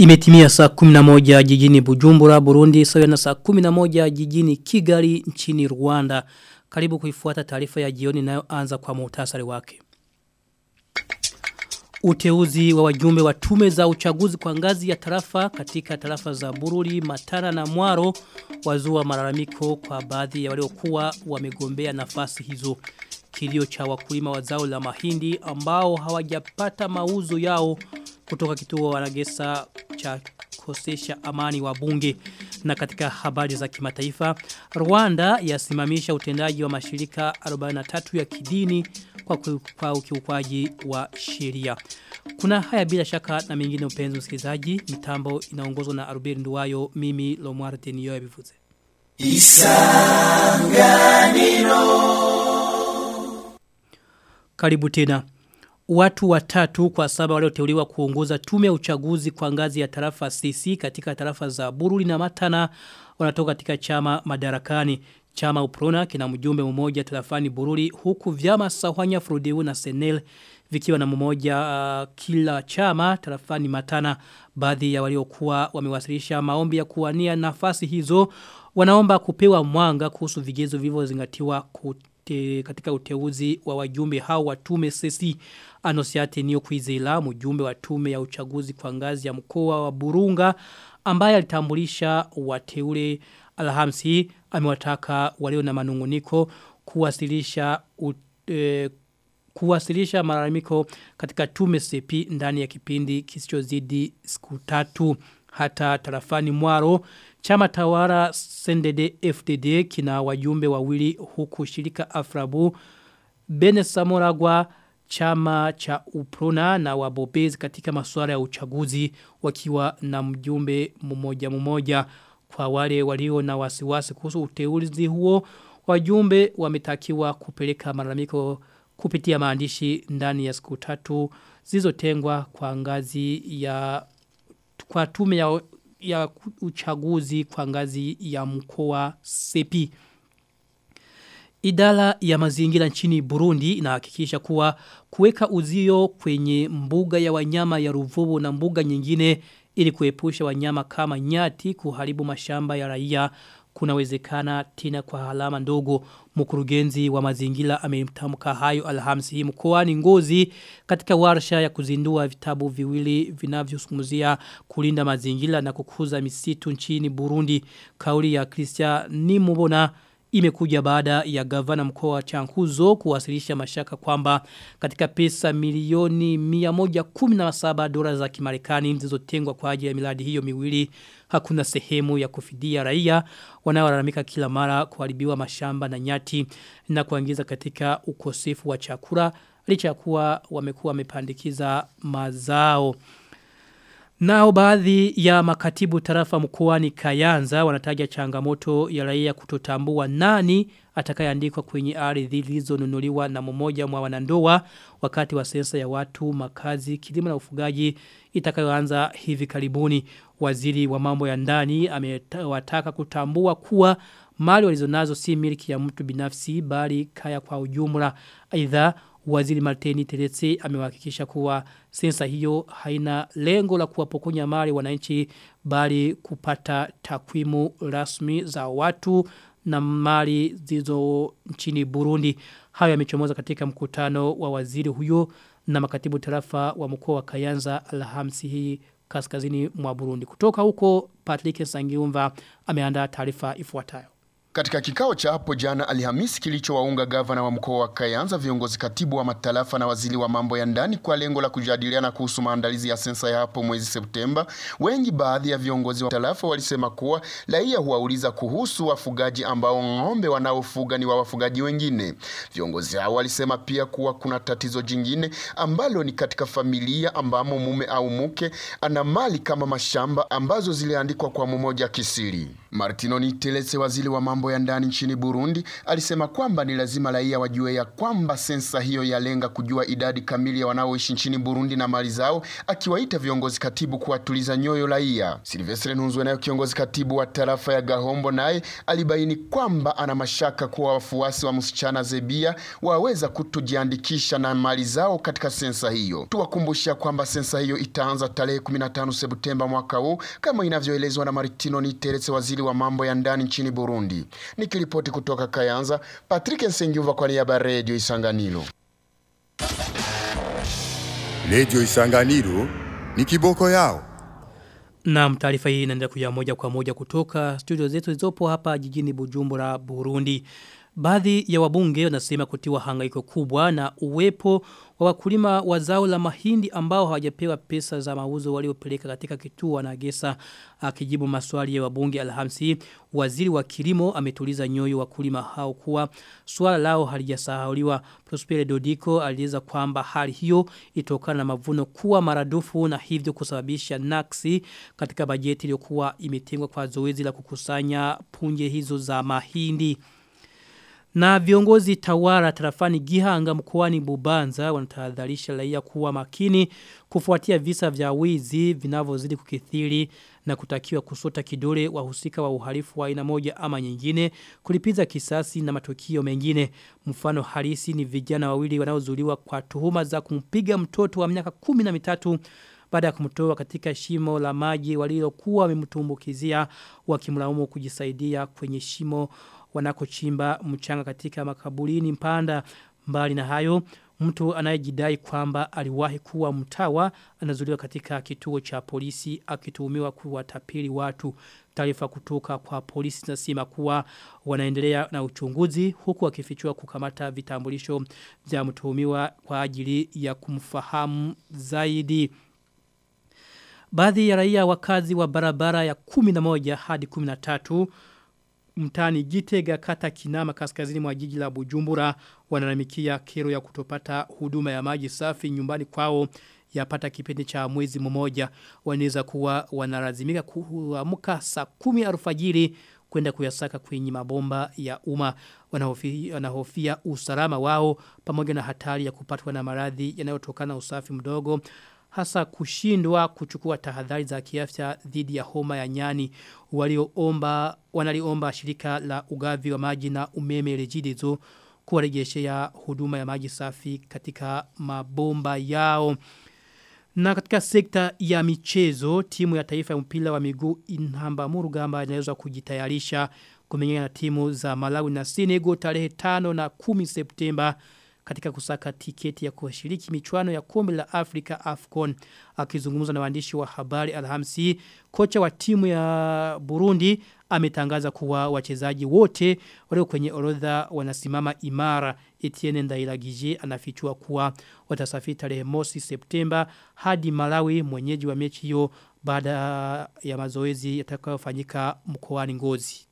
Imetimia saa 11 jijini Bujumbura, Burundi, sawa na saa 11 jijini Kigali nchini Rwanda. Karibu kuifuata taarifa ya jioni inayoanza kwa muhtasari wake. Uteuzi wa wajumbe wa tume za uchaguzi kwa ngazi ya tarafa katika tarafa za Bururi, Matara na Mwaro wazua malalamiko kwa baadhi ya waliokuwa wamegombea nafasi hizo. Kilio cha wakulima wa zao la mahindi ambao hawajapata mauzo yao kutoka kituo wanagesa cha kosesha amani wa bunge na katika habari za kimataifa Rwanda yasimamisha utendaji wa mashirika 43 ya kidini kwa, kwa ukiukwaji wa sheria. Kuna haya bila shaka na mengine upenzi msikilizaji mitambo inaongozwa na Arubeli Nduwayo mimi Lomwar Tenio yabivuze. Isanganiro Karibu tena. Watu watatu kwa saba walioteuliwa kuongoza tume ya uchaguzi kwa ngazi ya tarafa CC katika tarafa za Bururi na Matana wanatoka katika chama madarakani. Chama Uprona kina mjumbe mmoja tarafani Bururi huku vyama Sahwanya Frodeu na Senel vikiwa na mmoja uh, kila chama tarafani Matana. Baadhi ya waliokuwa wamewasilisha maombi ya kuwania nafasi hizo wanaomba kupewa mwanga kuhusu vigezo vilivyozingatiwa te, katika uteuzi wa wajumbe hao wa tume sesi Anosiate Nio Kwizela mjumbe wa tume ya uchaguzi kwa ngazi ya mkoa wa Burunga ambaye alitambulisha wateule Alhamisi amewataka walio na manunguniko kuwasilisha ut, e, kuwasilisha malalamiko katika tume sepi ndani ya kipindi kisichozidi siku tatu hata tarafani Mwaro Chama tawara Sendede FDD kina wajumbe wawili huku shirika Afrabu Bene Samoragwa chama cha Uprona na wabobezi katika masuala ya uchaguzi wakiwa na mjumbe mmoja mmoja kwa wale walio na wasiwasi kuhusu uteuzi huo wajumbe wametakiwa kupeleka malalamiko kupitia maandishi ndani ya siku tatu zilizotengwa kwa ngazi ya kwa tume ya ya uchaguzi kwa ngazi ya mkoa sepi. Idara ya mazingira nchini Burundi inahakikisha kuwa kuweka uzio kwenye mbuga ya wanyama ya Ruvubu na mbuga nyingine ili kuepusha wanyama kama nyati kuharibu mashamba ya raia kunawezekana tena kwa halama ndogo mkurugenzi wa mazingira amemtamka hayo alhamisi hii mkoani ngozi katika warsha ya kuzindua vitabu viwili vinavyozungumzia kulinda mazingira na kukuza misitu nchini Burundi kauli ya Christian Nimubona imekuja baada ya gavana mkoa wa Chankuzo kuwasilisha mashaka kwamba katika pesa milioni 117 dola za Kimarekani zilizotengwa kwa ajili ya miradi hiyo miwili hakuna sehemu ya kufidia raia wanaolalamika kila mara kuharibiwa mashamba na nyati na kuingiza katika ukosefu wa chakula licha ya kuwa wamekuwa wamepandikiza mazao. Nao baadhi ya makatibu tarafa mkoani Kayanza wanataja changamoto ya raia kutotambua nani atakayeandikwa kwenye ardhi zilizonunuliwa na mmoja mwa wanandoa wakati wa sensa ya watu makazi kilimo na ufugaji itakayoanza hivi karibuni waziri wa mambo ya ndani amewataka kutambua kuwa mali walizonazo si miliki ya mtu binafsi bali kaya kwa ujumla aidha Waziri Martini Teretse amewahakikisha kuwa sensa hiyo haina lengo la kuwapokonya mali wananchi bali kupata takwimu rasmi za watu na mali zizo nchini Burundi. Hayo yamechomoza katika mkutano wa waziri huyo na makatibu tarafa wa mkoa wa Kayanza Alhamisi hii kaskazini mwa Burundi. Kutoka huko Patrick Sangiumva ameandaa taarifa ifuatayo. Katika kikao cha hapo jana Alhamisi kilichowaunga gavana wa mkoa wa Kayanza, viongozi katibu wa matarafa na waziri wa mambo ya ndani kwa lengo la kujadiliana kuhusu maandalizi ya sensa ya hapo mwezi Septemba, wengi baadhi ya viongozi wa tarafa walisema kuwa raia huwauliza kuhusu wafugaji ambao ng'ombe wanaofuga ni wa wafugaji wengine. Viongozi hao walisema pia kuwa kuna tatizo jingine ambalo ni katika familia ambamo mume au mke ana mali kama mashamba ambazo ziliandikwa kwa mmoja kisiri. Martino Nitelese, waziri wa mambo mambo ya ndani nchini Burundi alisema kwamba ni lazima raia wajue ya kwamba sensa hiyo yalenga kujua idadi kamili ya wanaoishi nchini Burundi na mali zao, akiwaita viongozi katibu kuwatuliza nyoyo raia. Silvestre Ntunzwe nayo kiongozi katibu wa tarafa ya Gahombo naye alibaini kwamba ana mashaka kuwa wafuasi wa msichana Zebia waweza kutojiandikisha na mali zao katika sensa hiyo. Tuwakumbusha kwamba sensa hiyo itaanza tarehe 15 Septemba mwaka huu kama inavyoelezwa na Maritino Niteretse, waziri wa mambo ya ndani nchini Burundi. Nikiripoti kutoka Kayanza, Patrick Nsengiuva kwa niaba ya Radio Isanganiro. Radio Isanganiro ni kiboko yao. Na taarifa hii inaendelea kuja moja kwa moja kutoka studio zetu zilizopo hapa jijini Bujumbura, Burundi. Baadhi ya wabunge wanasema kutiwa hangaiko kubwa na uwepo wa wakulima wa zao la mahindi ambao hawajapewa pesa za mauzo waliopeleka katika kituo na gesa akijibu maswali ya wabunge Alhamisi waziri wa kilimo ametuliza nyoyo wakulima hao kuwa swala lao halijasahauliwa Prospere Dodiko alieleza kwamba hali hiyo itokana na mavuno kuwa maradufu na hivyo kusababisha naksi katika bajeti iliyokuwa imetengwa kwa zoezi la kukusanya punje hizo za mahindi na viongozi tawara tarafani Gihanga mkoani Bubanza wanatahadharisha raia kuwa makini kufuatia visa vya wizi vinavyozidi kukithiri na kutakiwa kusota kidole wahusika wa uhalifu wa aina moja ama nyingine kulipiza kisasi na matukio mengine mfano halisi ni vijana wawili wanaozuliwa kwa tuhuma za kumpiga mtoto wa miaka 13 baada ya kumtoa katika shimo la maji walilokuwa wamemtumbukizia wakimlaumu kujisaidia kwenye shimo wanakochimba mchanga katika makaburini mpanda mbali na hayo mtu anayejidai kwamba aliwahi kuwa mtawa anazuliwa katika kituo cha polisi akituhumiwa kuwatapeli watu taarifa kutoka kwa polisi zinasema kuwa wanaendelea na uchunguzi huku wakifichua kukamata vitambulisho vya mtuhumiwa kwa ajili ya kumfahamu zaidi Baadhi ya raia wakazi wa barabara ya 11 hadi 13 mtani Gitega kata Kinama kaskazini mwa jiji la Bujumbura wanalamikia kero ya kutopata huduma ya maji safi nyumbani kwao yapata kipindi cha mwezi mmoja wanaweza kuwa wanalazimika kuamka saa 10 alfajiri kwenda kuyasaka kwenye mabomba ya umma wanahofia, wanahofia usalama wao pamoja na hatari ya kupatwa na maradhi yanayotokana na usafi mdogo hasa kushindwa kuchukua tahadhari za kiafya dhidi ya homa ya nyani walioomba wanaliomba shirika la ugavi wa maji na umeme rejidezo kuwarejeshea huduma ya maji safi katika mabomba yao na katika sekta ya michezo timu ya taifa ya mpira wa miguu inhamba murugamba inaweza kujitayarisha kumenyana na timu za Malawi na Senegal tarehe 5 na 10 Septemba katika kusaka tiketi ya kushiriki michuano ya kombe la Afrika AFCON akizungumza na waandishi wa habari Alhamisi kocha wa timu ya Burundi ametangaza kuwa wachezaji wote walio kwenye orodha wanasimama imara Etienne Ndairagije anafichua kuwa watasafiri tarehe mosi Septemba hadi Malawi mwenyeji wa mechi hiyo baada ya mazoezi yatakayofanyika mkoani Ngozi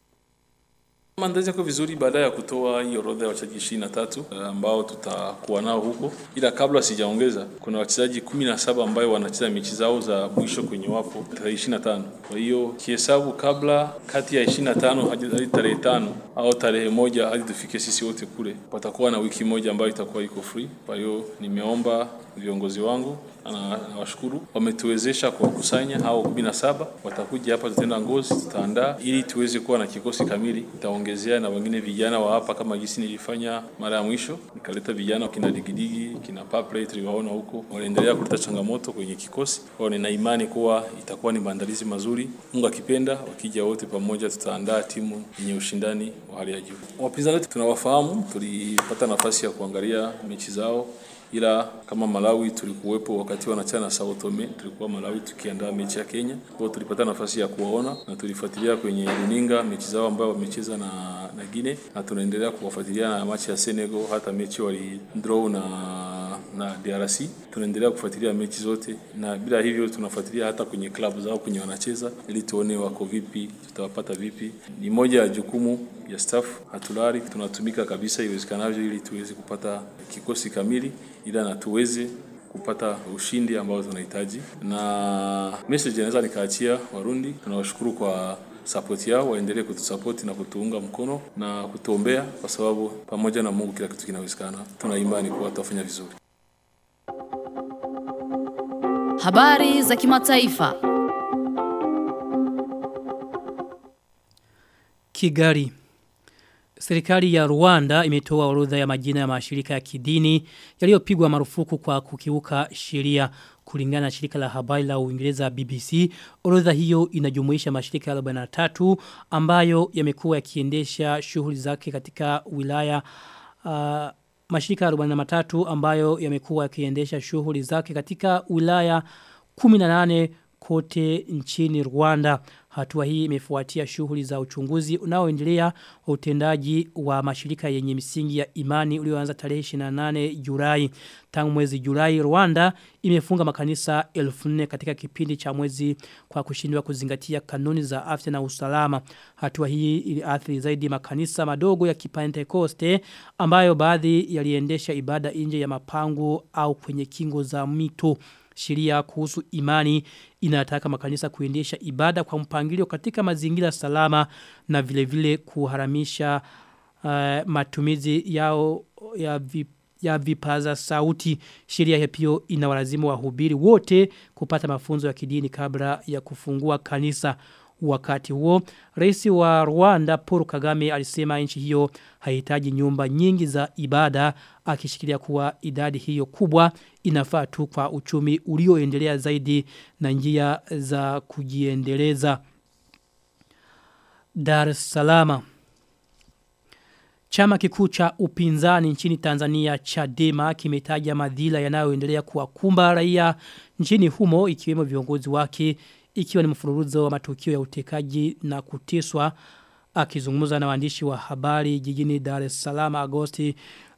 Maandalizi yako vizuri baada ya kutoa hii orodha ya wachezaji 23 ambao tutakuwa nao huko, ila kabla sijaongeza, kuna wachezaji 17 ambao wanacheza mechi zao za mwisho kwenye wapo tarehe 25. Kwa hiyo kihesabu, kabla kati ya 25 hadi tarehe tano au tarehe moja hadi tufike sisi wote kule, patakuwa na wiki moja ambayo itakuwa iko free. Kwa hiyo nimeomba viongozi wangu na nawashukuru wametuwezesha kuwakusanya hao 17 watakuja hapa, tutaenda Ngozi, tutaandaa ili tuweze kuwa na kikosi kamili. Itaongezea na wengine vijana wa hapa kama jinsi nilifanya mara ya mwisho, nikaleta vijana kina digidigi kina paplay tuliwaona huko, wanaendelea kuleta changamoto kwenye kikosi. Kwa nina imani kuwa itakuwa ni maandalizi mazuri. Mungu akipenda, wakija wote pamoja, tutaandaa timu yenye ushindani wa hali ya juu. Wapinzani wetu tunawafahamu, tulipata nafasi ya kuangalia mechi zao ila kama Malawi tulikuwepo wakati wanachana na Sao Tome, tulikuwa Malawi tukiandaa mechi ya Kenya. Kwa hiyo tulipata nafasi ya kuwaona na tulifuatilia kwenye runinga mechi zao ambayo wamecheza na na Guinea, na tunaendelea kuwafuatilia na mechi ya Senegal, hata mechi wali draw na na DRC. Tunaendelea kufuatilia mechi zote, na bila hivyo tunafuatilia hata kwenye klabu zao kwenye wanacheza, ili tuone wako vipi, tutawapata vipi. Ni moja ya jukumu ya staff, hatulali, tunatumika kabisa iwezekanavyo, ili tuweze kupata kikosi kamili, ila na tuweze kupata ushindi ambao tunahitaji. Na message naweza nikaachia Warundi, tunawashukuru kwa support yao, waendelee kutusapoti na kutuunga mkono na kutuombea, kwa sababu pamoja na Mungu kila kitu kinawezekana. Tuna imani kuwa tutafanya vizuri. Habari za kimataifa. Kigali. Serikali ya Rwanda imetoa orodha ya majina ya mashirika ya kidini yaliyopigwa marufuku kwa kukiuka sheria kulingana na shirika la habari la Uingereza BBC. Orodha hiyo inajumuisha mashirika 43 ambayo yamekuwa yakiendesha shughuli zake katika wilaya uh, mashirika 43 ambayo yamekuwa yakiendesha shughuli zake katika wilaya 18 kote nchini Rwanda. Hatua hii imefuatia shughuli za uchunguzi unaoendelea wa utendaji wa mashirika yenye misingi ya imani ulioanza tarehe 28 Julai. Tangu mwezi Julai Rwanda imefunga makanisa 1400 katika kipindi cha mwezi kwa kushindwa kuzingatia kanuni za afya na usalama. Hatua hii iliathiri zaidi makanisa madogo ya Kipentekoste ambayo baadhi yaliendesha ibada nje ya mapango au kwenye kingo za mito sheria kuhusu imani inataka makanisa kuendesha ibada kwa mpangilio katika mazingira salama na vile vile kuharamisha uh, matumizi yao ya vip ya vipaza sauti sheria hiyo pia inawalazimu wahubiri wote kupata mafunzo ya kidini kabla ya kufungua kanisa wakati huo rais wa Rwanda Paul Kagame alisema nchi hiyo haihitaji nyumba nyingi za ibada akishikilia kuwa idadi hiyo kubwa inafaa tu kwa uchumi ulioendelea zaidi na njia za kujiendeleza Dar es Salaam Chama kikuu cha upinzani nchini Tanzania Chadema kimetaja madhila yanayoendelea kuwakumba raia nchini humo ikiwemo viongozi wake ikiwa ni mfululizo wa matukio ya utekaji na kuteswa akizungumza na waandishi wa habari jijini Dar es Salaam Agosti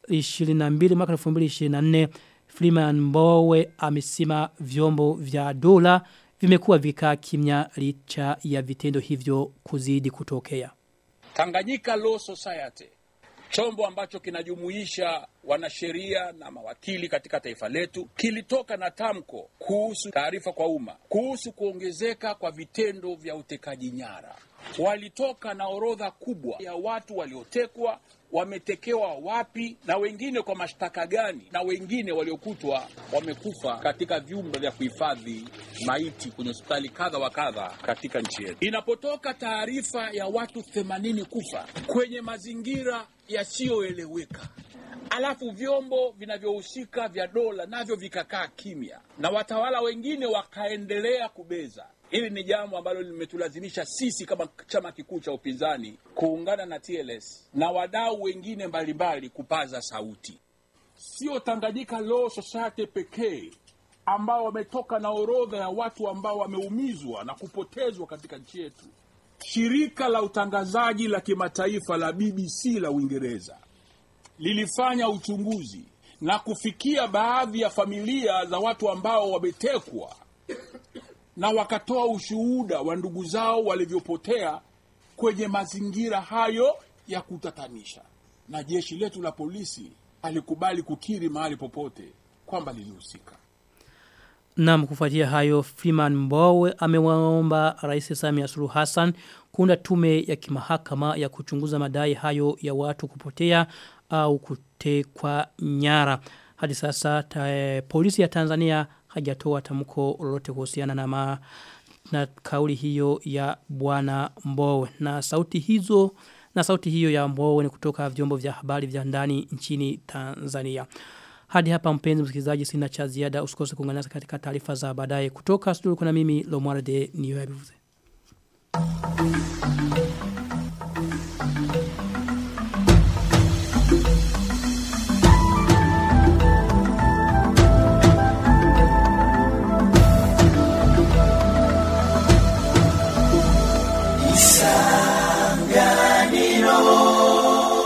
22 mwaka 2024 Freeman Mbowe amesema vyombo vya dola vimekuwa vikaa kimya licha ya vitendo hivyo kuzidi kutokea. Tanganyika Law Society chombo ambacho kinajumuisha wanasheria na mawakili katika taifa letu kilitoka na tamko kuhusu taarifa kwa umma kuhusu kuongezeka kwa vitendo vya utekaji nyara. Walitoka na orodha kubwa ya watu waliotekwa, wametekewa wapi, na wengine kwa mashtaka gani, na wengine waliokutwa wamekufa katika vyumba vya kuhifadhi maiti kwenye hospitali kadha wa kadha katika nchi yetu. Inapotoka taarifa ya watu 80 kufa kwenye mazingira yasiyoeleweka alafu vyombo vinavyohusika vya dola navyo vikakaa kimya na watawala wengine wakaendelea kubeza. Hili ni jambo ambalo limetulazimisha sisi kama chama kikuu cha upinzani kuungana na TLS na wadau wengine mbalimbali kupaza sauti. Sio Tanganyika Law Society pekee ambao wametoka na orodha ya watu ambao wameumizwa na kupotezwa katika nchi yetu. Shirika la utangazaji la kimataifa la BBC la Uingereza lilifanya uchunguzi na kufikia baadhi ya familia za watu ambao wametekwa na wakatoa ushuhuda wa ndugu zao walivyopotea kwenye mazingira hayo ya kutatanisha, na jeshi letu la polisi alikubali kukiri mahali popote kwamba lilihusika. Na kufuatia hayo Freeman Mbowe amewaomba Rais Samia Suluhu Hassan kuunda tume ya kimahakama ya kuchunguza madai hayo ya watu kupotea au kutekwa nyara. Hadi sasa ta, polisi ya Tanzania hajatoa tamko lolote kuhusiana na ma, na kauli hiyo ya bwana Mbowe na sauti hizo na sauti hiyo ya Mbowe ni kutoka vyombo vya habari vya ndani nchini Tanzania. Hadi hapa mpenzi msikilizaji sina cha ziada usikose kuungana katika taarifa za baadaye kutoka studio kuna mimi Lomwarde Niyoyabivuze.